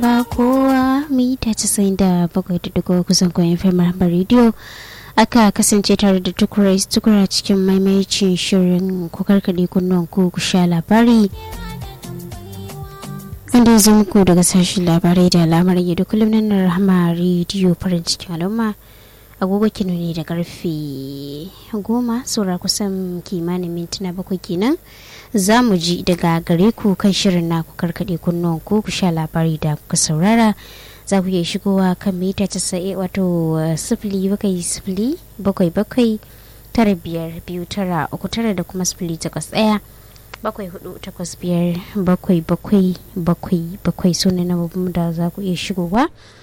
ba kowa mita casa'in da bakwai da dugu kusan kwayan fimar rediyo aka kasance tare da tukura tukura cikin maimacin shirin kukarkade kunnuwan ku ku sha labari wanda ya muku daga sashen labarai da lamarin yadda kullum nan rahama rediyo farin cikin al'umma agogo kino ne da karfe goma saura kusan kimanin mintuna bakwai kenan za mu ji daga gare ku kan shirin na ku karkade kunnuwan ku ku sha labari da kuka saurara za ku iya shigowa kan mita casa'e wato sifili bakwai sifili bakwai bakwai tara biyar biyu tara uku tara da kuma sifili takwas ɗaya bakwai hudu takwas biyar bakwai bakwai bakwai bakwai su ne na da za ku iya shigowa